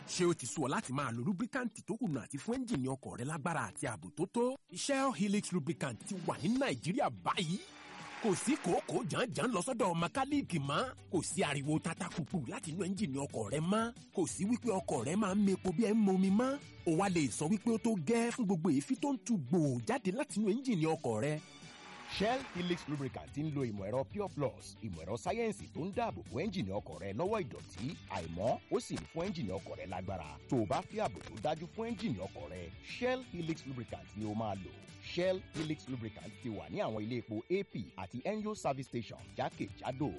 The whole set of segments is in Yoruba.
ṣé o ti sú ọ láti máa lo lubricant tó kùnà àti fún ẹ́ńjìnì ọkọ̀ rẹ lágbára àti ààbò tó tó? Shell Helix lubricant ti wà ní Nàìjíríà báyìí. Kò sí kòókòó jàǹjàǹ lọ sọ́dọ̀ mẹkáníìkì mọ́. Kò sí ariwo tata pupu láti inú ẹ́ńjìnì ọkọ̀ rẹ mọ́. Kò sí wípé ọkọ̀ rẹ máa ń mepo bí ẹ ń momi mọ́. O wá lè sọ wípé ó tó gẹ́ fún gbogbo èéfín tó ń tu gbòò jáde láti inú ẹ́ńjìnì ọkọ̀ rẹ. Shell Helix lubricant ń lo ìmọ̀ ẹ̀rọ Pure Plus ìmọ̀ ẹ̀rọ sáyẹ́ǹsì tó ń dáàbò bo ẹ́ńjìnì ọkọ̀ rẹ lọ́wọ́ ìdọ̀tí àìmọ́ ó sì ń fún ẹ́ńjìnì ọkọ̀ rẹ lágbára tó o bá fi ààbò tó dájú fún ẹ́ńjìnì ọkọ̀ rẹ Shell Helix lubricant ni o máa lò Shell Helix lubricant ti wà ní àwọn ilé epo AP àti NGO service station jákèjádò.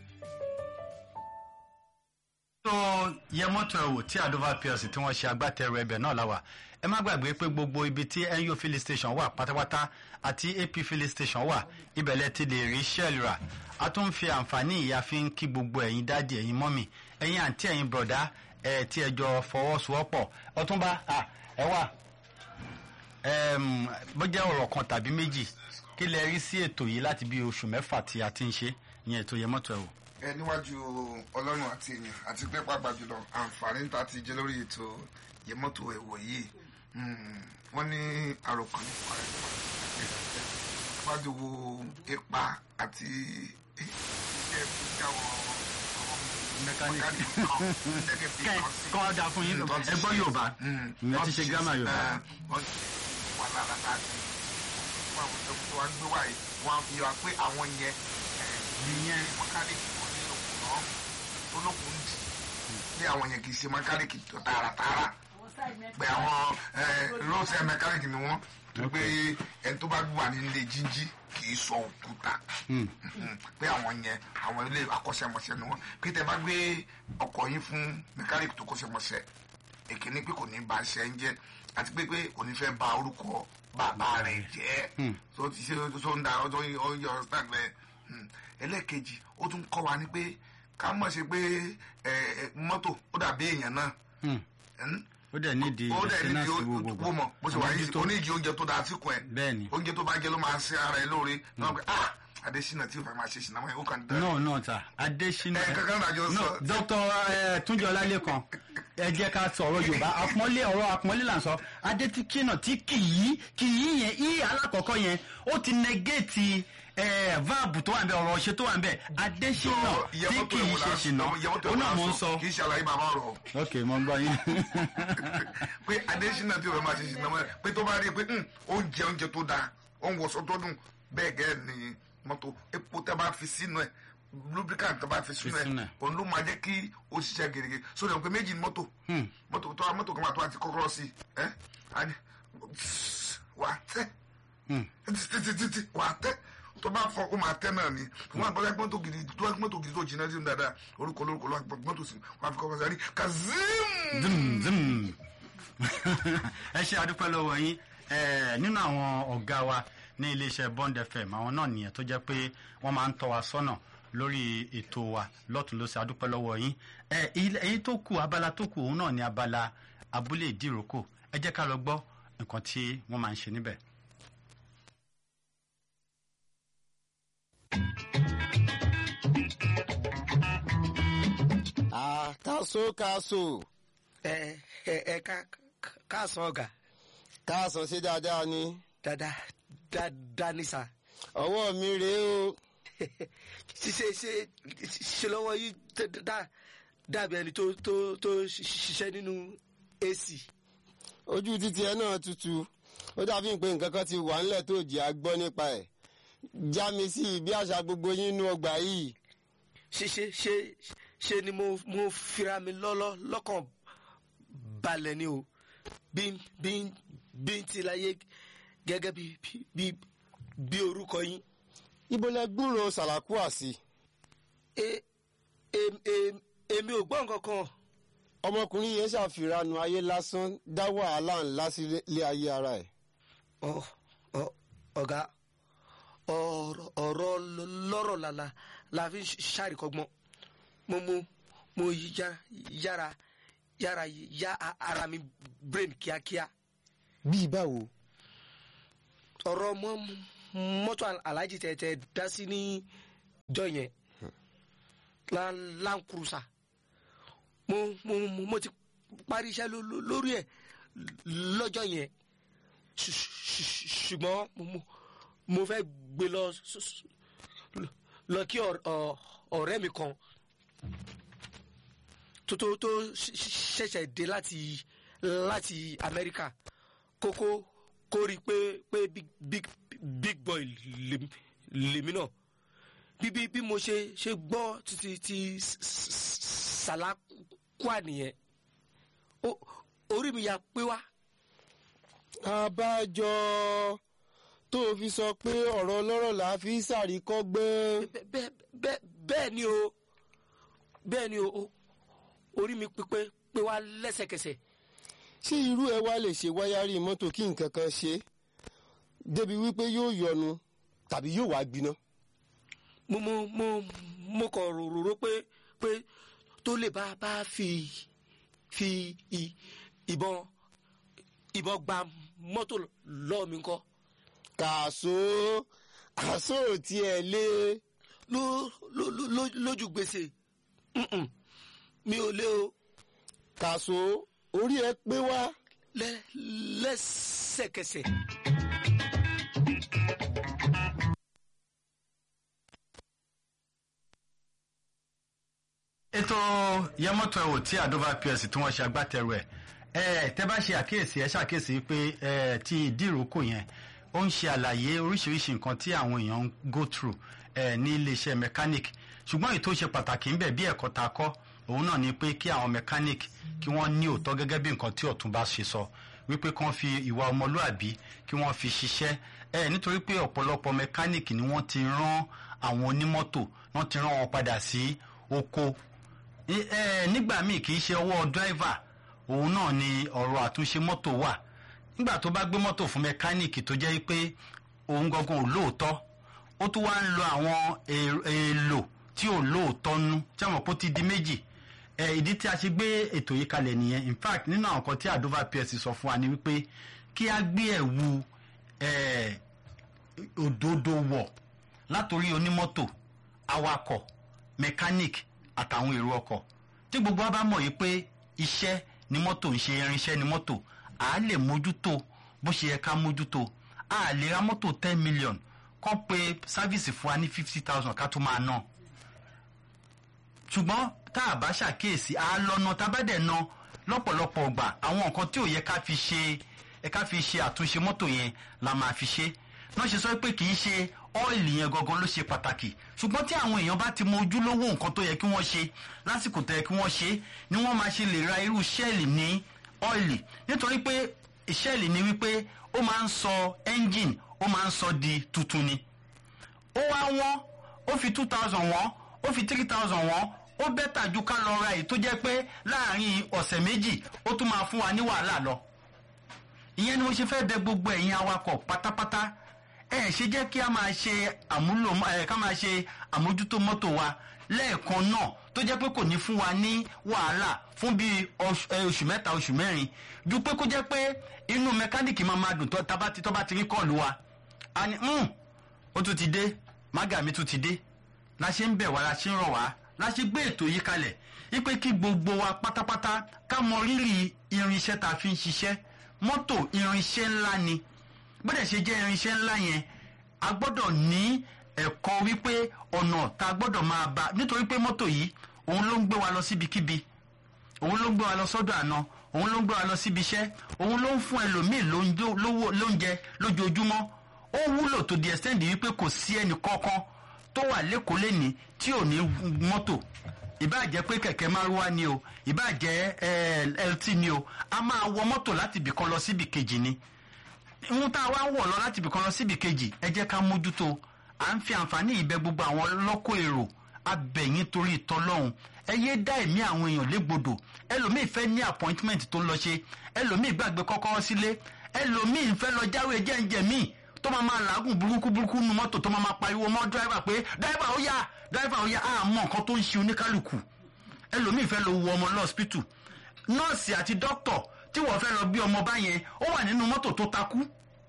tó yẹ mọ́tò ẹ̀ wò tí àdóvà plc tí wọ́n ṣe agbátẹrù ẹbẹ̀ náà láwà ẹ má gbàgbé pé gbogbo ibi tí NU filling station wà pátápátá àti AP filling station wà ibẹ̀ lẹ ti lè rí shell rà a tún ń fi àǹfààní ìyá fi ń kí gbogbo ẹ̀yin dáàdì ẹ̀yin mọ́mì ẹ̀yin àǹtí ẹ̀yin bọ̀dá ẹ̀ tí ẹ jọ fọwọ́sowọ́pọ̀ ọtúnba ẹ wà bó jẹ́ ọ̀rọ̀ kan tàbí méjì kí lẹ rí sí ètò yìí láti bí oṣù mẹ́fà tí a ti ń ṣe ìyẹn ètò yẹ mọ́tò ẹ̀ wò ẹ níwájú ọlọ́run àti èèyàn àti pé pàápàá jùlọ àǹfààní tá a ti jẹ lórí ètò yẹmọ́tò ẹ̀wọ̀ yìí wọ́n ní àròkàn nípa ẹ̀ wájú wo ipa àti iṣẹ́ tí àwọn mẹkáníkì kọ́ ọ́ da fún yín ẹ gbọ́ yorùbá ìyẹn ti ṣe gírámà yorùbá. wọ́n ti wà lára láti fún àwọn tó wá gbé wáyé wọ́n á fi wá pé àwọn yẹn ìyẹn mẹkáníkì wọn ní òkun náà olókùn dì bí àwọn yẹn kì í ṣe mẹkáníkì tó tààràtààrà pé àwọn rọ́ọ̀sì mẹkáníkì ni wọ́n tó pé ẹni tó bá wà nílé jíjí kì í sọ òkúta pé àwọn yẹn àwọn ilé akọ́ṣẹ́mọṣẹ́ ni wọ́n pé tẹ bá gbé ọkọ̀ yín fún mẹkáníkì tó kọ́ṣẹ́mọṣẹ́ èkíní pé kò ní ba ṣe ń jẹ́ àti pé pé kò ní fẹ́ ba orúkọ bàbá rẹ̀ jẹ́ tó ti ṣe tó ń da ọjọ́ yọ ọ́sítàn bẹ́ẹ̀ ẹlẹ́ẹ̀kejì ó tún kọ́ wa ní pé ká mọ̀ ṣe pé mọ́tò ó dàbí èèyàn náà. ó dẹ̀ nídìí ó dẹ̀ ìdásínà nídìí sí gbogbo ó mọ̀ bó ṣe wà yìí ó ní ìjì oúnjẹ tó dáa sí kun ẹ̀ bẹ́ẹ̀ni oúnjẹ tó bá jẹ ló máa ṣe ara ẹ lóore náà pé ah adesina tí o fẹ́ máa ṣe sinamọ yẹn ó kàn dá. no no ta adesina ẹ kankan dájọ no sọ. dr eh, túnjọ ọlálẹ́kan ẹ jẹ́ ká sọ̀rọ̀ yorùbá àpọ́nlé ọ̀rọ̀ àpọ́nlé là ń sọ adétíkínà tí kì í kì í yẹn í alákọ̀ọ́kọ́ yẹn ó ti negéètì váàbù tó wà ń bẹ ọ̀rọ̀ ṣe tó wà ń bẹ adésínà tí kì í ṣe ṣìnà ó náà mò ń sọ kì í ṣe àlàyé bàbá ọ̀rọ̀ ok mo ń gbọ́ yín pé adesina tí o fẹ́ máa ṣe sinamọ yẹn pé tó bá rí i pé "Hmm, oúnjẹ oúnjẹ tó dáa ó ń wọṣọ tó dùn bẹ́ẹ̀ gẹ́gẹ́ ni mọ́tò epo tẹ́ bá fi sínú ẹ̀ lubricant tẹ́ bá fi sínú sínú ẹ̀ ẹ̀. òun ló máa jẹ́ kí ó ṣiṣẹ́ gèrègè sórí ọ̀pẹ méjì ní mọ́tò mọ́tò tó mọ́tò kan máa tó àti kọ́kọ́rọ́ sí ẹ́ á ní wà á tẹ́ títí wà á tẹ́ tó bá fọ ó máa tẹ́ náà ni wọn àgbọ̀dọ̀ mọ́tò gidi tó wá mọ́tò gidi tó jìnnà sí dáadáa orúkọ lórúkọ lọ́wọ́ mọ́tò sí wọn àfi kọ́kọ́ sáré kazim. zum zum ẹ ṣe àdúpẹ́ lọ́wọ́ yín Eh, nínú àwọn ọ̀gá wa ní iléeṣẹ́ bond fm àwọn náà nìyẹn tó jẹ́ pé wọ́n máa ń tọ́ wa sọ́nà lórí ètò wa lọ́tún ló ṣe àdúpẹ́ lọ́wọ́ yín Eh, ilé- èyí tó kù abala tó kù òun náà ni abala abúlé ìdíròkò ẹ jẹ́ ká lọ gbọ́ nǹkan tí wọ́n máa ń ṣe níbẹ̀. Ah, káso káso ẹ ẹ ẹ ká ká- káàsán ọ̀gá káàsán ṣe dáadáa ni dáadáa dáadáa ní sà ọwọ́ mi rèé o ṣe ṣe ṣe lọ́wọ́ yìí dá- dá- dàbí ẹni tó tó tó ṣiṣẹ́ nínú ac ojú títí ẹ náà tutù ó dàbí pé nǹkan kan ti wà ńlẹ̀ tó jẹ́ àgbọ́ nípa ẹ̀ já mi sí i bí àṣà gbogbo yín nú ọgbà yìí ṣe ṣe ṣe ṣe ni mo mo fira mi lọ́lọ́ lọ́kàn balẹ̀ ni o bí bí bí n ti láyé gẹ́gẹ́ bí bí bí orúkọ yín ibo lẹ gbúrò sàlàkúà sí e em- em- èmi ò gbọ́ nǹkan kan ọmọkùnrin yẹn ṣàfihàn ayé lásán dá wàhálà ńlá sílé ayé ara ẹ̀ ọ ọ ọ̀gá ọ̀rọ̀ ọ̀rọ̀ lọ́rọ̀ lala la fi ń ṣàríkọ́gbọ́n mo mo mo yára yára yára ya a- ara mi brain kíákíá bíi báwo ọ̀rọ̀ mọ́ mọ́tò aláàjì tẹ̀tẹ̀ dá sí ní jọ yẹn la Land Cruiser mo mo mo ti parí iṣẹ́ ló- ló- lórí ẹ̀ lọ́jọ́ yẹn Ṣù- ṣù- ṣùgbọ́n mo- mo- mo fẹ́ gbé lọ s- s- lọ kí ọ̀r- ọ̀- ọ̀rẹ́ mi kan tó tó tó ṣ- ṣ- ṣẹ̀ṣẹ̀ dé láti láti Amẹ́ríkà kókó kó rí i pé pé big big big boy lèmi- lèmi náà bí bí bí mo ṣe ṣe gbọ́ títí tí sàlákùá nìyẹn ó- orí mi ya pé wá abájọ tó o fi sọ pé ọ̀rọ̀ ọlọ́rọ̀ là á fi ṣàríkọ́gbọ́n. bẹ́ẹ̀ bẹ́ẹ̀ bẹ́ẹ̀ bẹ́ẹ̀ ni o bẹ́ẹ̀ ni o o- orí mi pípé pé wá lẹ́sẹ̀kẹsẹ̀ ṣé irú ẹ wá lè ṣe wáyárì mọ́tò kí nǹkan kan ṣe é? débi wípé yóò yọnu tàbí yóò wá gbiná. mo mo mo mo kàn rò rò pé pé tó lè bá bá fi fi ì- ìbọn ìbọn gba mọ́tò lọ́ọ̀ mi kọ́ kàṣó àṣó ò tiẹ̀ lé ló ló ló- ló- lójú gbèsè Mm-mm. mi ò lé o kàṣó orí ẹ pé wá. lẹ lẹ́sẹ̀kẹsẹ̀. ètò yẹmọtò ẹwò tí àdóbà ps tí wọ́n ṣe agbátẹrù ẹ̀ ẹ tẹ́ bá ṣe àkíyèsí ẹ ṣàkíyèsí pé ẹ ti ìdíròkò yẹn ó ń ṣe àlàyé oríṣiríṣi nǹkan tí àwọn èèyàn ń go through ẹ ní iléeṣẹ́ mechanic ṣùgbọ́n èyí tó ṣe pàtàkì ńbẹ̀ bí ẹ̀kọ́ ta kọ́ òun náà ni pé kí àwọn mechanic kí wọ́n ní òótọ́ gẹ́gẹ́ bí nǹkan tí ọ̀tún bá ṣe sọ wípé kí wọ́n fi ìwà ọmọlúàbí kí wọ́n fi ṣiṣẹ́ ẹ nítorí pé ọ̀pọ̀lọpọ̀ mechanic ni wọ́n ti rán àwọn onímọ́tò wọ́n ti rán wọn padà sí oko Ẹ- ẹ, nígbà míì kì í ṣe ọwọ́ driver òun náà ni ọ̀rọ̀ àtúnṣe mọ́tò wà nígbà tó bá gbé mọ́tò fún mẹkáníìkì tó jẹ́ pé òun gangan ò lóòótọ́ ó tún wá ń lo àwọn è- èèlò tí ò lóòótọ́ nú tí àwọn kò ti di méjì ẹ, ìdí tí a ṣe gbé ètò yìí kalẹ̀ nìyẹn in fact nínú àwọn kan tí àdóvà ps sọ fún wa ni wípé kí a gbé ẹ̀wù ẹ̀ òdodo wọ̀ látòrí onímọ́tò awakọ̀ mechanic àtàwọn èrò ọkọ̀ tí gbogbo wa bá mọ̀ yìí pé iṣẹ́ ni mọ́tò ń ṣe irinṣẹ́ ni mọ́tò à á lè mójútó bó ṣe yẹ ká mójútó a lè ra mọ́tò ten million kọ́ pé sáfíìsì fún wa ní fifty thousand ká tó máa ná ṣùgbọ́n tá a bá ṣàkíyèsí a lọ́nà tá a bá dẹ̀ ná lọ́pọ̀lọpọ̀ ọgbà àwọn nǹkan tí ò yẹ ká fi ṣe ẹ ká fi ṣe àtúnṣe mọ́tò yẹn la máa fi ṣe náà ṣe sọ pé kì í ṣe ọ́ìlì yẹn gangan ló ṣe pàtàkì ṣùgbọ́n tí àwọn èèyàn bá ti mọ ojúlówó nǹkan tó yẹ kí wọ́n ṣe lásìkò tó yẹ kí wọ́n ṣe ni wọ́n máa ṣe lè ra irú ṣẹ́ẹ̀lì ní ọ́ìlì nítorí pé ṣẹ́ẹ̀lì ni wípé ó máa ń sọ ẹ́ńjìn ó máa ń sọ di tuntun ni ó wá wọ́n ó fi two thousand wọ́n ó fi three thousand wọ́n ó bẹ́tà ju ká lọ ra èyí tó jẹ́ pé láàrin ọ̀sẹ̀ méjì ó tún máa fún wa ní wàhálà lọ ìyẹn ni mo ṣe fẹ́ bẹ gbogbo ẹ̀yin awakọ̀ pátápátá ẹ ṣe jẹ́ kí a máa ṣe àmúlò ẹ ká máa ṣe àmójútó mọ́tò wa lẹ́ẹ̀kan náà tó jẹ́ pé kò ní fún wa ní wàhálà fún bíi oṣù ẹ, oṣù mẹ́ta oṣù mẹ́rin ju pé kó jẹ́ pé inú mẹkáníìkì máa máa dùn tó tá bá ti tó bá ti rí kọ́ọ̀lù wa a ní "Hmm, ó tún ti dé mága mi tún ti dé la ṣe ń bẹ̀ wá la ṣe ń rọ̀ wá la ṣe gbé ètò yìí kalẹ̀ wípé kí gbogbo wa pátápátá ká mọ rírì irinṣẹ́ tá a fi ń ṣiṣẹ́ mọ́tò irinṣẹ́ ńlá ni bóde ṣe jẹ́ irinṣẹ́ ńlá yẹn a gbọ́dọ̀ ní ẹ̀kọ́ wípé ọ̀nà tá a gbọ́dọ̀ máa bá nítorí pé mọ́tò yìí òun ló ń gbé wa lọ síbikíbi òun ló ń gbé wa lọ sọ́dọ̀ àná òun ló ń gbé wa lọ síbi iṣẹ́ òun ló ń fún ẹlòmíì lóúnjẹ- lówó- lóúnjẹ lójoojúmọ́ ó wúlò tó di extend wípé kò sí ẹnì kankan tó wà lẹ́kọ̀ọ́ lẹ́ni tí ò ní mọ́tò ìbáà jẹ́ pé kẹ̀kẹ́ márúwá ni o ìbáà jẹ́ eh, lt ni o a máa wọ mọ́tò láti ibìkan lọ síbi kejì ni ohun tá a wá ń wọ̀ lọ láti ibìkan lọ síbi kejì ẹ jẹ́ ká mójútó à ń fi àǹfààní ìbẹ gbogbo àwọn lọ́kọ̀ èrò abẹ̀yìn torí ìtọ́lọ́hún ẹ yé dá ẹ̀mí àwọn èèyàn légbodò ẹlòmíì fẹ́ ní appointment tó ń lọ ṣe ẹlòmíì gbàgbé kọ́kọ́rọ́ sílé ẹlòmíì fẹ́ lọ jáwé jẹ́ǹjẹ̀ míì tó máa máa làágùn burúkú burúkú nu mọ́tò tó máa máa pariwo mọ́ dráìvà pé dráìvà ó yá dráìvà ó yá àmọ́ nǹkan tó ń ṣe oníkálukú ẹlòmíì fẹ́ lọ wo ọmọ lọ́ọ̀sìpìtù nọ́ọ̀sì àti dókítọ̀ tí wọ́n fẹ́ lọ bí ọmọ bá yẹn ó wà nínú mọ́tò tó takú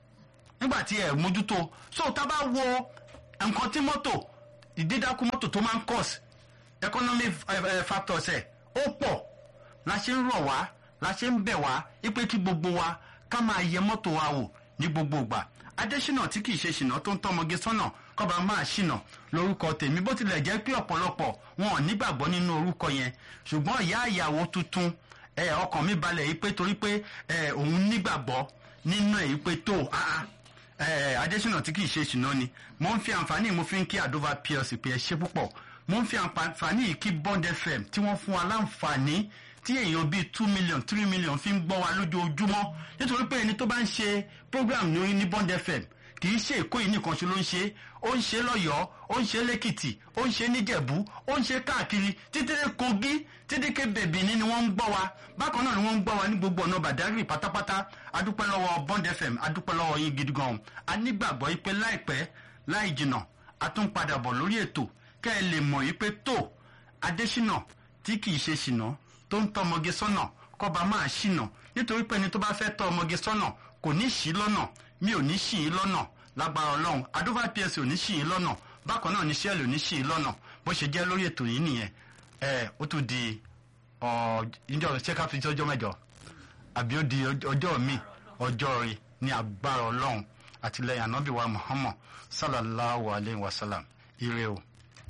nígbà tí ẹ mójútó so tá a bá wo nǹkan tí mọ́tò ìdídákú mọ́tò tó máa ń cause economic eh, eh, factors ẹ̀ ó pọ̀ la ṣe ń rọ̀ wá la ṣe ń bẹ̀ wá wípé kí gbogbo wa ká máa yẹ mọ́tò wa wò ní gbogbo ìgbà adésínà tí kì í ṣe ṣìnà tó ń tọmọge sọ́nà kọba máa ṣìnà lórúkọ tèmi bó tilẹ̀ jẹ́ pé ọ̀pọ̀lọpọ̀ wọn ò nígbàgbọ́ nínú orúkọ yẹn ṣùgbọ́n ìyá ìyàwó tuntun ẹ ọkàn mi balẹ̀ yìí pé torí pé ẹ òun nígbàgbọ́ nínú ẹ̀ yìí pé tó ah ẹ adésínà tí kì í ṣe ṣìnà ni mo ń fi àǹfààní mo fi ń kí àdóva plc pé ẹ ṣe púpọ̀ mo ń fi àǹfààní yìí kí bond fm tí wọ́n fún wa láǹfààní tí èèyàn bíi two million three million fi ń gbọ́ wa lójoojúmọ́ nítorí pé ẹni tó bá ń ṣe program ní ní bond fm kì í ṣe èkó yìí nìkan ṣe ló ń ṣe ó ń ṣe lọ́yọ̀ọ́ ó ń ṣe lẹ́kìtì ó ń ṣe níjẹ̀bú ó ń ṣe káàkiri títí dé kogi títí ké bèbí ní ni wọ́n ń gbọ́ wa bákan náà ni wọ́n ń gbọ́ wa ní gbogbo ọ̀nà bàdágìrì pátápátá adúpẹ́ lọ́wọ́ bond fm adúpẹ́ lọ́wọ́ yín gidi gan a nígbàgbọ́ yìí pé láìpẹ́ láì jìnà a tún padà bọ̀ lórí ètò kẹ́ ẹ lè mọ̀ yìí pé tó adésínà tí kì í ṣe ṣìnà tó ń tọ́ ọmọge sọ́nà kọ́ba máa ṣìnà nítorí pé ẹni tó bá fẹ́ tọ́ ọmọge sọ́nà kò ní ṣì í lọ́nà mi ò ní ṣì í lọ́nà lágbára ọlọ́run adúbà ps ò ní ṣì í lọ́nà bákan náà ní sẹ́ẹ̀lì ò ní ṣì í lọ́nà bó ṣe jẹ́ lórí ètò yìí nìyẹn ẹ ó tún di ìjọ ṣé ká fi sí ọjọ́ mẹ́jọ àbí ó di ọjọ́ mi ọjọ́ rí ní agbára ọlọ́run àtìlẹyìn ànábìwá muhammad sallallahu alayhi wa sallam ire o.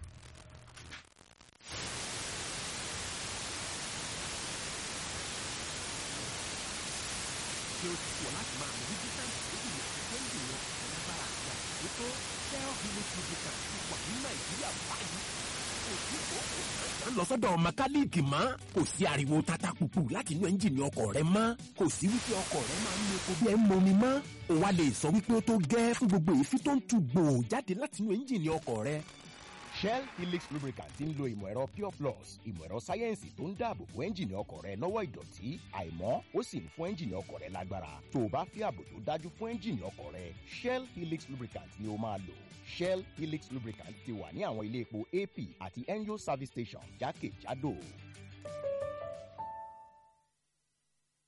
tí ó ti wọ̀ láti máa mú lubricant tó kù yẹ kí ẹ́ńjìn wọn lágbára àti àtúntò shell helix lubricant ti wà ní nàìjíríà báyìí kò sí kókò ń lọ sọ́dọ̀ mẹkáníìkì mọ́ kò sí ariwo tata pupu láti inú ẹ́ńjìnì ọkọ̀ rẹ mọ́ kò sí wípé ọkọ̀ rẹ máa ń lo epo bí ẹ ń momi mọ́ o wá lè sọ wípé ó tó gẹ́ fún gbogbo èéfín tó ń tu gbòò jáde láti inú ẹ́ńjìnì ọkọ̀ rẹ shell helix lubricant ń lo ìmọ̀ ẹ̀rọ pure plus ìmọ̀ ẹ̀rọ sáyẹ́ǹsì tó ń dáàbò bo ẹ́ńjìnì ọkọ̀ rẹ lọ́wọ́ ìdọ̀tí àìmọ́ ó sì ń fún ẹ́ńjìnì ọkọ̀ rẹ lágbára tó o bá fi ààbò tó dájú fún ẹ́ńjìnì ọkọ̀ rẹ shell helix lubricant ni o máa lò shell helix lubricant ti wà ní àwọn ilé epo ap àti enyo service station jákèjádò